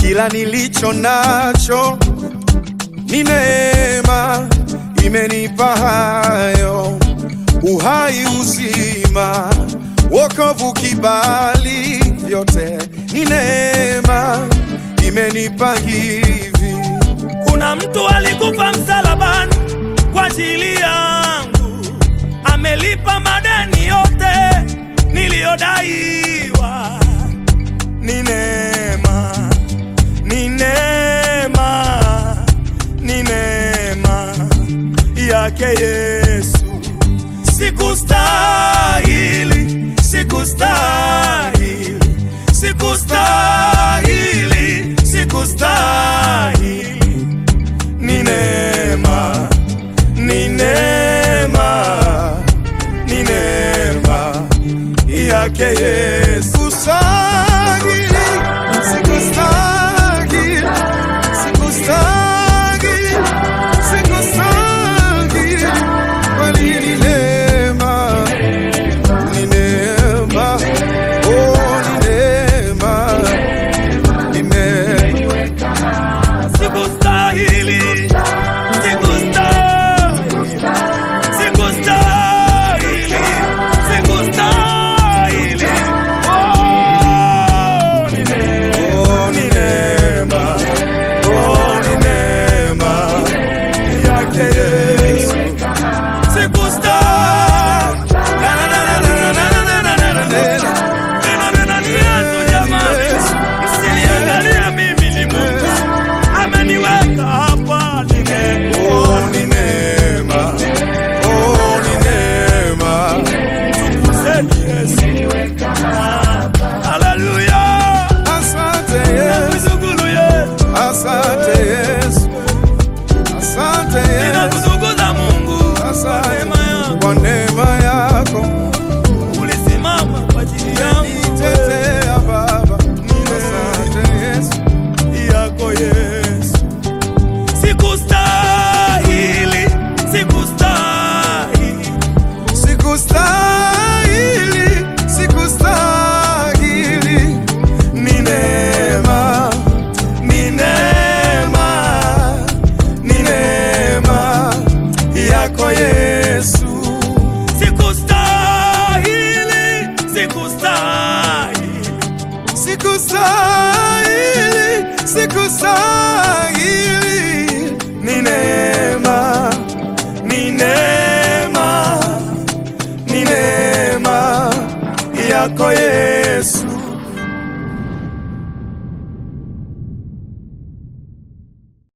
ila nilicho nacho ni neema, imenipa hayo uhai, uzima, wokovu, kibali, vyote ni neema, imenipa hivi. Kuna mtu alikufa msalabani kwa ajili yangu, amelipa madeni yote niliyodaiwa. Ni neema, ni neema, ni neema yake Yesu. Sikustahili, sikustahili, sikustahili, sikustahili ni neema, ni neema, ni neema yake Yesu. Sikustahili, sikustahili, sikustahili, sikustahili, bali ni neema, ni neema, oh, ni neema, ni neema. Sikustahili, sikustahili, sikustahili, sikustahili. Oh, ni neema, Oh, ni neema, oh, ni neema yake Yesu. sikustahili. Na, na, na, na, na, na, na, na, na, na, na. Neno neno ni Yesu jamani, msiniangalia mimi ni Mungu ameniweka hapa, ni neema. Oh, ni neema, oh, ni neema. Sema Yesu. Haleluya. Asante Yesu, Kushukuru Yesu. asante Yesu, asante Yesu, Ninakutukuza Mungu kwa asante neema yako. kwa neema yako. Ulisimama kwa ajili yangu Nitetea Baba, asante Yesu. yako Yesu. Sikustahili, sikustahili. Sikustahili, sikustahili, Ni neema, ni neema, ni neema yako Yesu. Sikustahili, sikustahili. sikustahili, sikustahili. Ni neema, ni neema, ni neema yako Yesu.